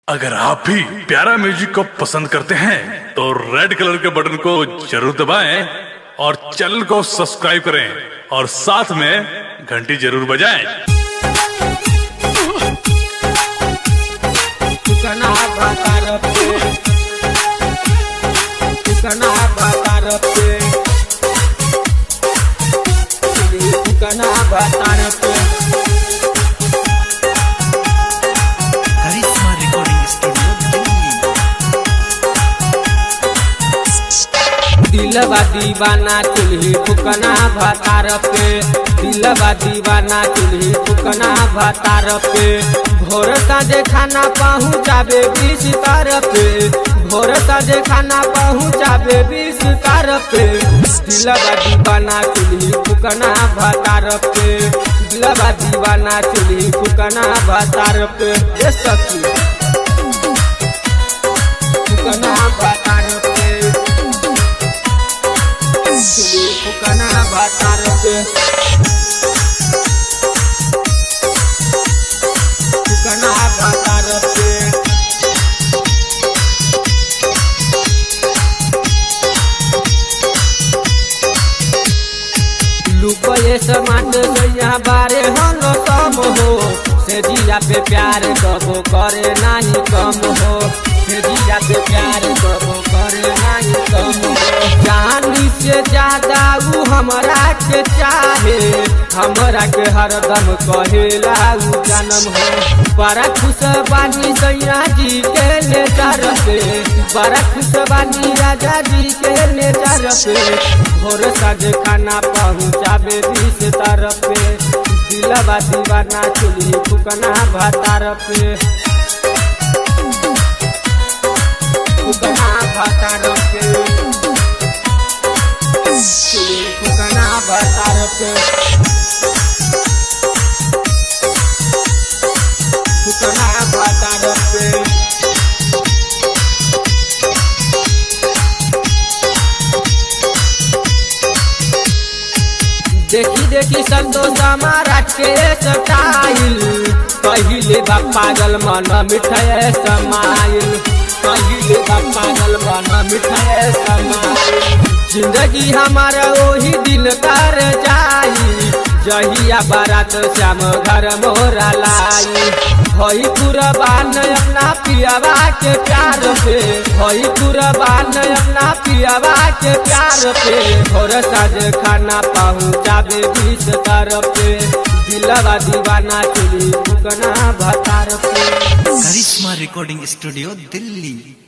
अगर आप भी प्यारा म्यूजिक को पसंद करते हैं तो रेड कलर के बटन को जरूर दबाएं और चैनल को सब्सक्राइब करें और साथ में घंटी जरूर बजाएं ठिकाना भातार पे ठिकाना भातार पे ठिकाना भातार पे करिश्मा रिकॉर्डिंग स्टूडियो दिल्ली दिलवा दीवाना चुल्ही ठुकना भातार पे दिलवा दीवाना चुल्ही ठुकना भातार पे भोर साँझे खाना पहुँचाबे बीस तार पे भोर साँझे खाना पहुँचाबे बीस तार पे दिलवा दीवाना चुल्ही ठुकना भातार पे दिलवा दीवाना चुल्ही ठुकना भातार पे ये सखी ठुकना भातार पे चुली फुकना भातार पे फुकना भातार पे लुकोए समाट सैया बारे हलो कम हो से जिया पे प्यार कबो करे नाही कम हो से जिया पे प्यार कबो करे नाही कम हो जानी से ज्यादा ऊ हमरा के चाहे हमरा के हरदम कहेला ऊ जन्म हो बड़ा खुश बानी सैया जी के नेचर पे बड़ा खुश बानी राजा जी के नेचर पे भोर साँझ खाना पहुँचाबे बीस तरफ पे दिलवा दीवाना चुली फुकना भातार पे फुकना भातार पे चुली फुकना भातार पे फुकना भातार पे देखी देखी संतोष हमारा के स्टाइल पहिले बा पागल मन मिठाई समाइल पहिले बा पागल मन मिठाई समाइल जिंदगी हमारा वही दिन कर जाई जहिया बारात श्याम घर मोरा लाई भई कुरबान अपना पियावा के प्यार पे भई कुरबान अपना पियावा के प्यार पे भोर साँझ खाना पहुँचाबे बीस तरफ पे दिलवा दीवाना चुली फुकना भतार पे करिश्मा रिकॉर्डिंग स्टूडियो दिल्ली